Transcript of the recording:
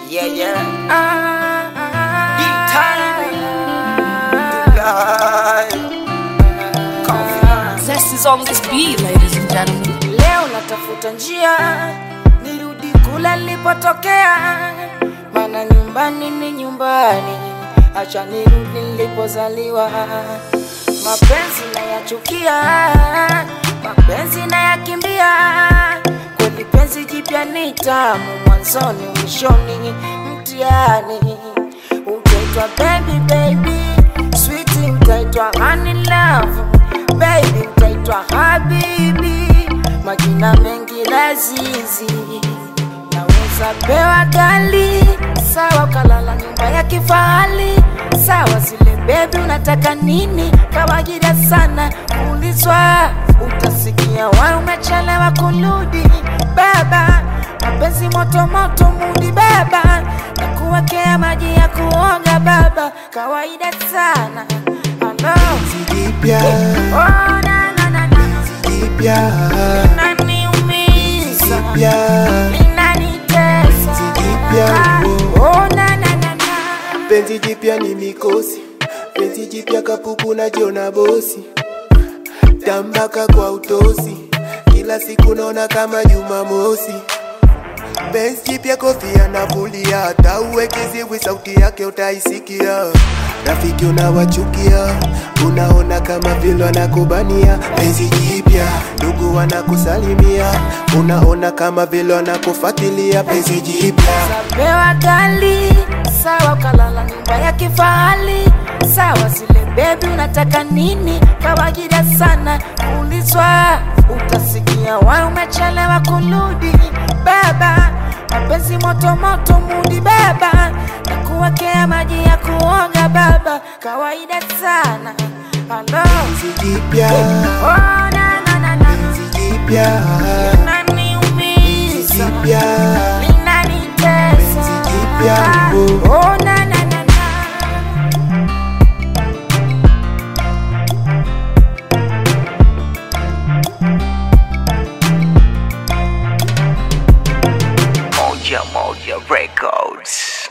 Yeah, yeah. Ah, Big time. Live. Confidence. Zest is on this beat, ladies and gentlemen. Leo natafuta njia nirudi kule nilipotokea, maana nyumbani ni nyumbani, acha nirudi nilipozaliwa. Mapenzi nayachukia, mapenzi nayakimbia, kweli penzi jipya ni tamu, mwanzoni mwishoni mtihani. Utaitwa baby baby, sweetie utaitwa honey love, baby utaitwa habibi, majina mengi lazizi naweza pewa gali sawa, ukalala nyumba ya kifahari sawa, zile bebi unataka nini? Kawaida sana kuulizwa, utasikia wa umechelewa kurudi baba, mapenzi moto moto mudi baba, na kuwekea maji ya kuoga baba, kawaida sana Hello. Jipya, Oh, na, na, na, na. jipya, Inaniumiza. jipya, Inanitesa. Jipya, Oh, na, na, na, na. penzi jipya ni mikosi, penzi jipya kapuku na jona bosi, tambaka kwa utosi, kila siku naona kama Jumamosi. Benz jipya kofia navulia, hata uweke ziwi sauti yake utaisikia. Rafiki unawachukia, unaona kama vile wanakubania. Benzi jipya, ndugu wanakusalimia, unaona kama vile wanakufuatilia. Benzi jipya Pewa gali sawa, ukalala nyumba ya kifahari sawa, zile bebi unataka nini? Kawaida sana kuulizwa, utasikia wa umechelewa kurudi baba, mapenzi moto moto mudi baba, na kuwekea maji ya kuoga baba, kawaida sana Hello. Benzi jipya, Oh, na, na, na, na. benzi jipya, Inaniumiza. jipya, Linanitesa. Penzi jipya, oh. Oh, na, na, na, na. Moja Moja Records.